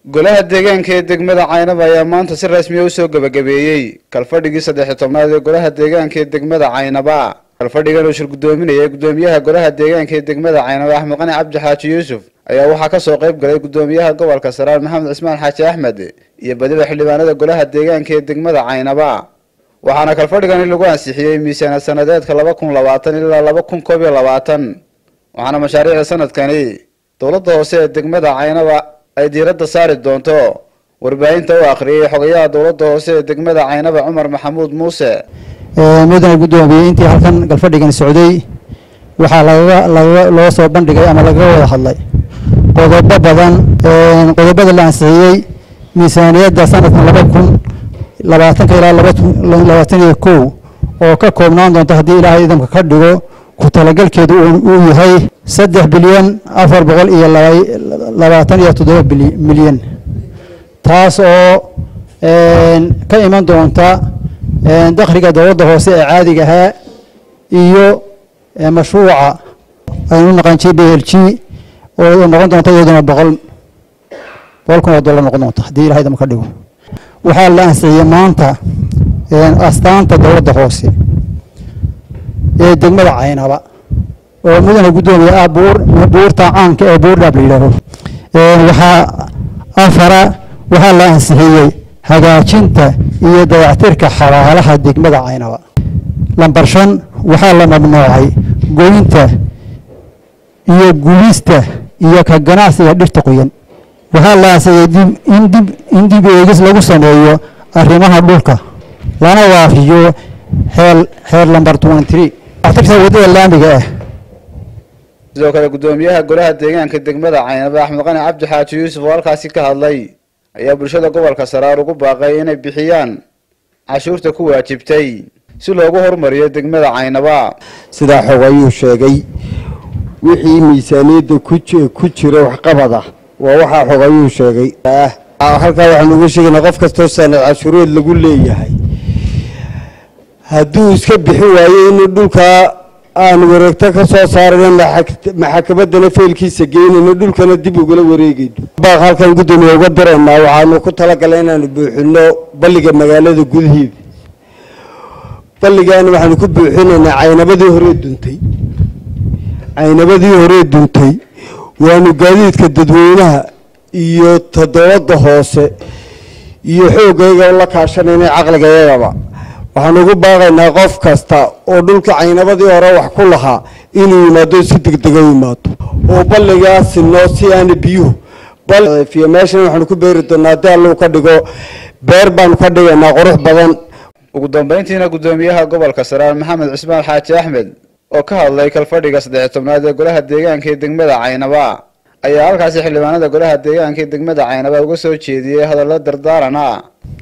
golaha deegaanka ee degmada caynaba ayaa maanta si rasmiya usoo gebagabeeyey kalfadhigii saddex-iyo tobnaad ee golaha deegaanka ee degmada caynaba kalfadhigan uu shir guddoominayay guddoomiyaha golaha deegaanka ee degmada caynaba axmed qani cabdi xaaji yuusuf ayaa waxaa kasoo qayb galay guddoomiyaha gobolka saraar maxamed cismaan xaaji axmed iyo badiba xildhibaanada golaha deegaanka ee degmada caynaba waxaana kalfadhigani lagu ansixiyey miisaanad sanadeedka laba kun labaatan ilaa laba kun koob iyo labaatan waxaana mashaariicda sanadkani dowladda hoose ee degmada caynaba ay diiradda saari doonto warbaahinta u akhriyay xogayaha dowladda hoose ee degmada caynaba cumar maxamuud muuse mudane guddoomiyey intii halkan galfadhigan socday waxaa lagaga lagaga loo soo bandhigay ama lagaga wada hadlay qodobo badan qodobada la ansixiyey miisaaniyadda sanadkan laba kun labaatanka ilaa labaatan iyo kow oo ka koobnaan doonta haddii ilaahay idamka ka dhigo ku talagalkeedu uu yahay saddex bilyan afar boqol iyo labaatan iyo toddoba milyan taas oo ka iman doonta dakhliga dowladda hoose ee caadiga ahaa iyo mashruuca aynu naqan j b l g oo noqon doonta iyaduna boqol boqol kun oo dollar noqon doonta haddii ilahay idamka ka dhigo waxaa la ansixiyey maanta astaanta dowladda hoose ee degmada caynaba oo mudane guddoomiya ah buur buurta caanka ee buurdhaab la yidhaaho waxaa afara waxaa la ansixiyey hagaajinta iyo dayactirka xabaalaha degmada caynaba lambar shan waxaa la mamnuucay goynta iyo gubista iyo ka ganacsiga dhirta qoyan waxaa la ansixiyey in dib in dib eegis lagu sameeyo arrimaha dhulka lana waafiyo xeel xeer lambar twenty three dayactirka waddada laamiga ah sidoo kale guddoomiyaha golaha deegaanka degmada caynaba axmed qani cabdi xaaji yuusuf oo halkaasi ka hadlay ayaa bulshada gobolka saraar ugu baaqay inay bixiyaan cashuurta ku waajibtay si loogu horumariyo degmada caynaba sidaa xog ayuu sheegay wixii miisaaniyadda ku jira waxqabada waa waxaa xog ayuu sheegay halkaa waxaanu uga sheegaynaa qof kastoo sanad cashuureed lagu leeyahay hadduu iska bixi waayo inuu dhulkaa aanu wareegto ka soo saarayno maxakamadana feelkiisa geynayno dhulkana dib ugala wareegayno baaq halkan guddoomiya uga diraynaa waxaanu ku talagalay inaanu buuxino balliga magaalada gudaheeda balligaana waxaanu ku buuxinaynaa caynabadii horee duntay caynabadii horee duntay waanu gaadiidka dadweynaha iyo todobada hoose iyo xoogayga la kaashanayna caqligayagaba waxaan ugu baaqaynaa qof kasta oo dhulka caynabadii hore wax ku lahaa inuu yimaado si degdega u yimaado oo balligaasi noo si aana biyuhu balfiyo meeshan waxaanu ku beeri doonaa haddii alluu ka dhigo beer baanu ka dhigaynaa qurux badan ugu dambeyntiina guddoomiyaha gobolka saraar maxamed cismaan xaaji axmed oo ka hadlay kalfadhiga saddex tobnaad ee golaha deegaanka ee degmada caynaba ayaa halkaasi xildhibaanada golaha deegaanka ee degmada caynaba uga soo jeediyey hadallo dardaaran ah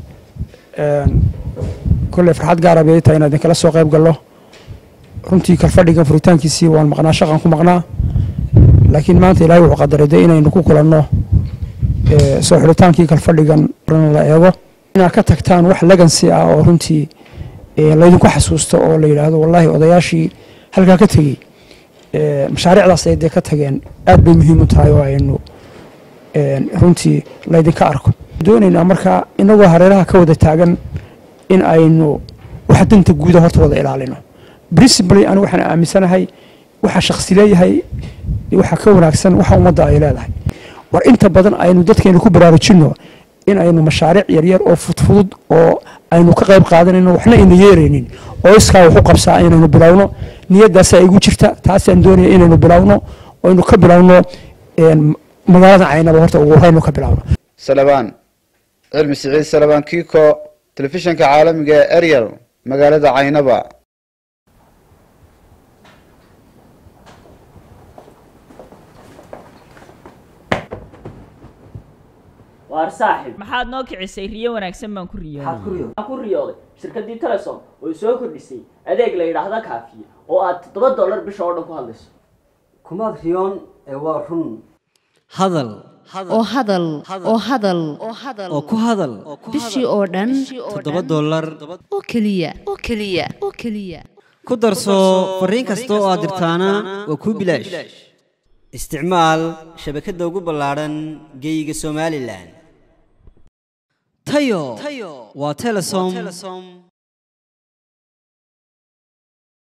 kolley farxad gaara bay tahay inaan idinkala soo qayb gallo runtii kalfadhigan furitaankiisii waan maqnaa shaqan ku maqnaa laakiin maanta ilaahay wuxuu qadaray dee inaynu ku kulanno soo xidhitaankii kalfadhigan la eego inaad ka tagtaan wax legansi ah oo runtii laydinku xasuusto oo la yidhaahdo wallaahi odayaashii halkaa ka tegey mashaariicdaas ay dee ka tageen aad bay muhiim u tahay oo aynu runtii laydinka arko doonaynaa markaa inagoo hareeraha ka wada taagan in aynu waxa danta guuda horta wada ilaalino principally anigu waxaan aaminsanahay waxa shaksi leeyahay waxa ka wanaagsan waxa ummadda ay leedahay war inta badan aynu dadkeenu ku baraarujinno in aynu mashaariic yaryar oo fudfudud oo aynu ka qayb qaadanayno waxna ina yeeraynin oo iskaa waxu qabsaa inaynu bilowno niyadaasaa igu jirta taasaan doonaya inaynu bilowno oo aynu ka bilowno magaalada caynaba horta ugu horeynu ka bilowno salabaan cilmi siciid salabaan kiko telefishanka caalamiga ee eryal magaalada caynaba waar saaxib maxaad noo kicisay riyo wanaagsan baan ku riyooday maxaad ku riyooday waxaan ku riyooday shirkaddii telesom oo soo kordhisay adeeg la yidhaahda kaafiye oo aad toddoba dollar bisha oo dhan ku hadlayso kumaad riyoon ee waa run hadal oo hadal oo hadal oo ku hadal bishii oo dhan toddoba dollar oo keliya oo keliya oo keliya ku darso fariin kasta oo aad dirtaana waa kuu bilaash isticmaal shabakadda ugu ballaadhan geeyiga somalilan tayo waa telesom